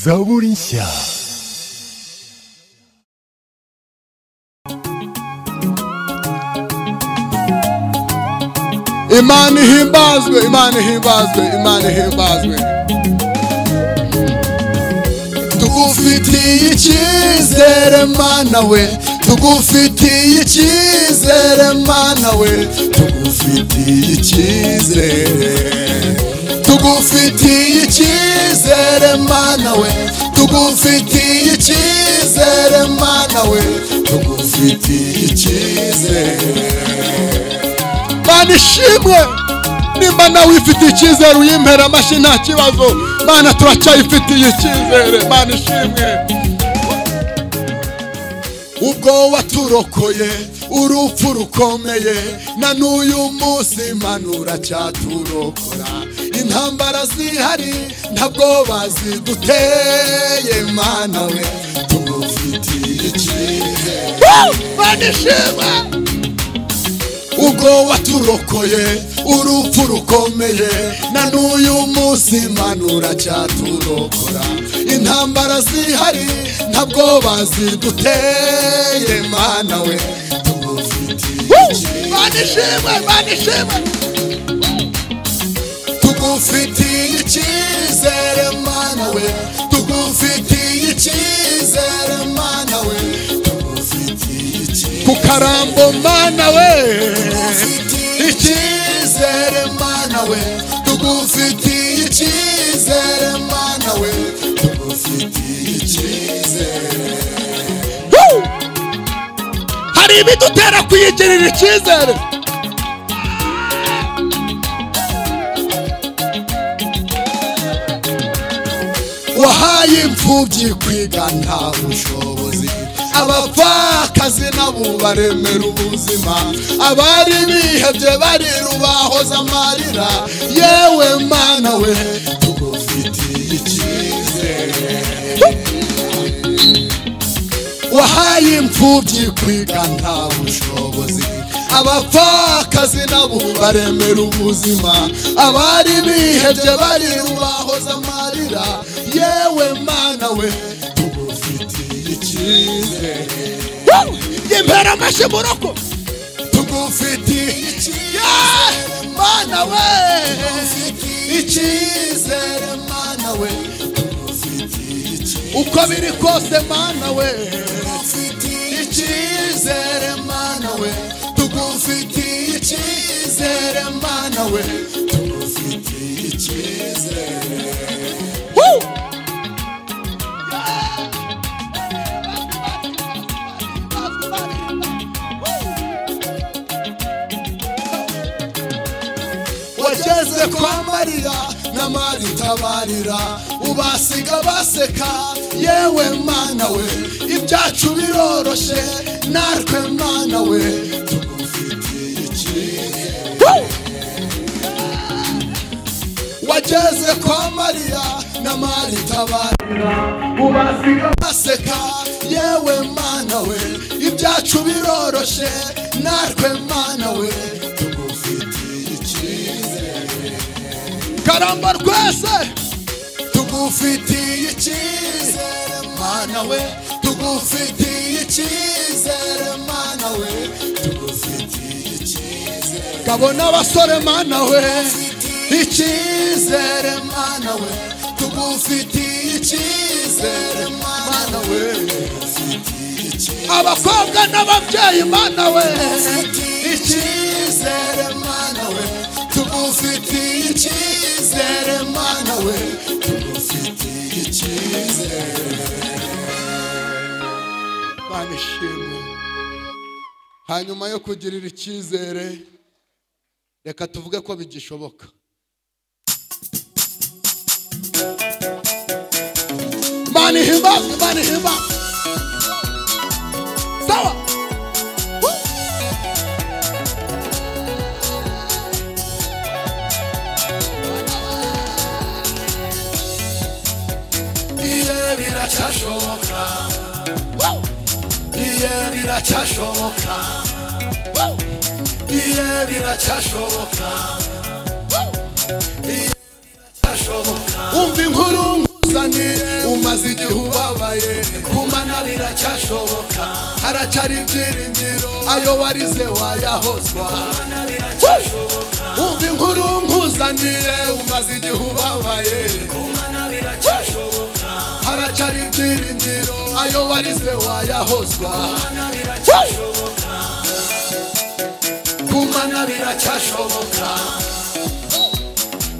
Zaborinsia. Imana ihimbazwe, Imana ihimbazwe, Imana ihimbazwe. Tugufitiye icyizere Mana we, tugufitiye icyizere Mana we, tugufitiye icyizere. tugufitiye icyizere mana we tugufitiye icyizere mana we tugufitiye icyizere mana ishimwe nimba nawe wifitiye icyizere uyimpera amashyi nta kibazo mana turacyayifitiye icyizere mana ishimwe ubwo waturokoye urupfu rukomeye na n'uyu munsi manura cyaturokora intambara zihari ntabwo baziguteye mana we tugufitiye icyizere banishima ubwo waturokoye urupfu rukomeye na n'uyu munsi manura cyaturokora intambara zihari ntabwo baziduteye mana we tugufitiye icyizere tugufitiye icyizere mana we tugufitiye icyizere mana we tugufitiye icyizere kukarambo mana we icyizere mana we tugufitiye icyizere mana we tugufitiye icyizere hari ibidutera kuyigirira icyizere wahaye imfubyi kwiga nta bushobozi abapfakazi nabo baremera ubuzima abari bihebye bariru bahoze amarira yewe mana we tugufitiye icyizere wahaye imfubyi kwiga nta bushobozi abapfakazi nabo baremera ubuzima abari bihebye bariru bahoze amarira yewe mana we tugufitiye icyizere impera amashyi mu rugo tugufitiye icyizere mana we icyizere mana we uko biri kose mana we icyizere mana we tugufitiye icyizere mana we tugufitiye icyizere Woo! wageze kwa mariya na maritabarira ubasiga baseka yewe mana we ibyacu biroroshye natwe mana we tugufitiye icyizere wageze kwa mariya na maritabarira ubasiga baseka yewe mana we ibyacu biroroshye natwe mana we tugufitiye icyizere karamba rwese tugufitiye icyizere mana we tugufitiye icyizere mana we tugufitiye icyizere kabona abasore mana we icyizere mana we tugufitiye icyizere mana we abakobwa n'ababyeyi mana we icyizere mana we tugufitiye icyizere mana we tugufitiye icyizere mana ishimwe hanyuma yo kugirira icyizere reka tuvuge ko bigishoboka Imana ihimbazwe Imana ihimbazwe sawa Woo! iye biracyashoboka Woo! iye biracyashoboka Woo! iye biracyashoboka Woo! iye biracyashoboka umva inkuru musani umaze igihe ubabaye kumana riracyashoboka haracyari ibyiringiro ayo warize wayahozwa umva inkuru nkuzaniye umaze igihe ubabaye haracyari ibyiringiro ayo warize wayahozwa kumana biracyashoboka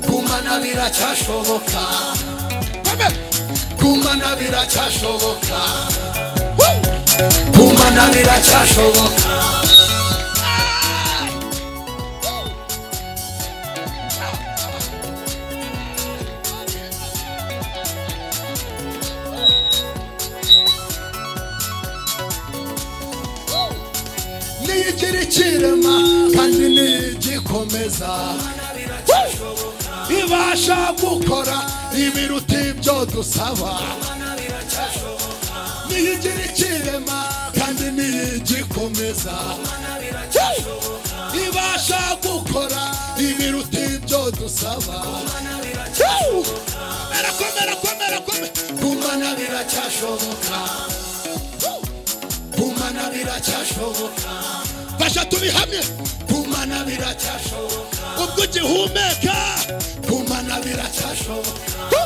kumana biracyashoboka kumana biracyashoboka kumana biracyashoboka niyigira ikirema kandi niyigikomeza ibasha gukora ibiruta ibyo dusaba niyigira ikirema kandi niyigikomeza ibasha gukora ibiruta ibyo dusaba Komera, komera, komera. kumana biracyashoboka kumana biracyashoboka fasha tubihamye kumana biracyashoboka ubwo ugihumeka kumana biracyashoboka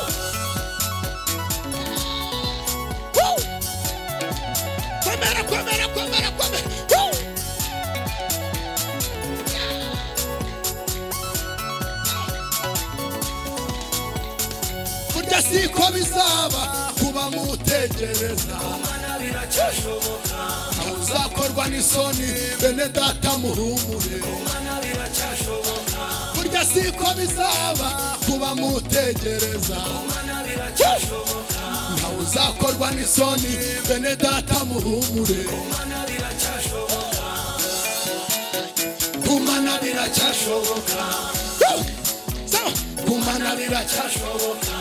Woo! komera komera komera komera Woo! burya siko bizaba kuba mutegereza uzakorwa n'isoni bene data muhumure burya siko bizaba kuba mutegereza ntawe uzakorwa n'isoni bene data muhumure kumana biracyashoboka Sawa. kumana biracyashoboka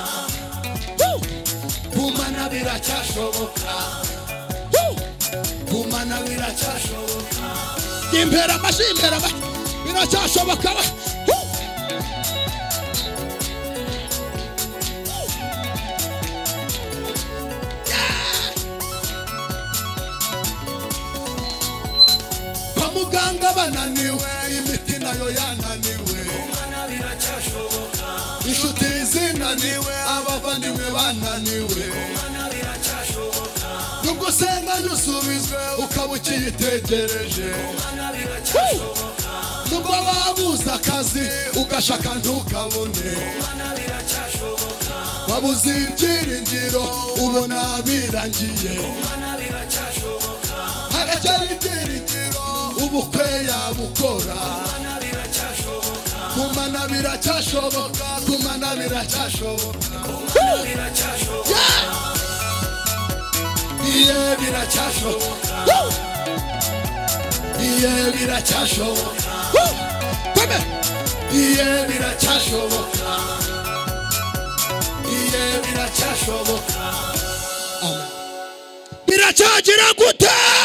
kumana biracyashoboka kumana biracyashoboka impera amashyi impera amashyi biracyashoboka we. Hu! kwa muganga bananiwe imiti nayo yananiwe inshuti zinaniwe abavandimwe bananiwe nubwo usenga ntusubizwe ukaba ukiyitegereje nubwo wabuze akazi ugashaka ntukabone wabuze ibyiringiro ubona birangiye haracyari ibyiringiro ubukwe yabukora kumana biracyashoboka kumana biracyashoboka iye biracyashoboka iye biracyashoboka iye biracyashoboka iye biracyashoboka biracyagira gute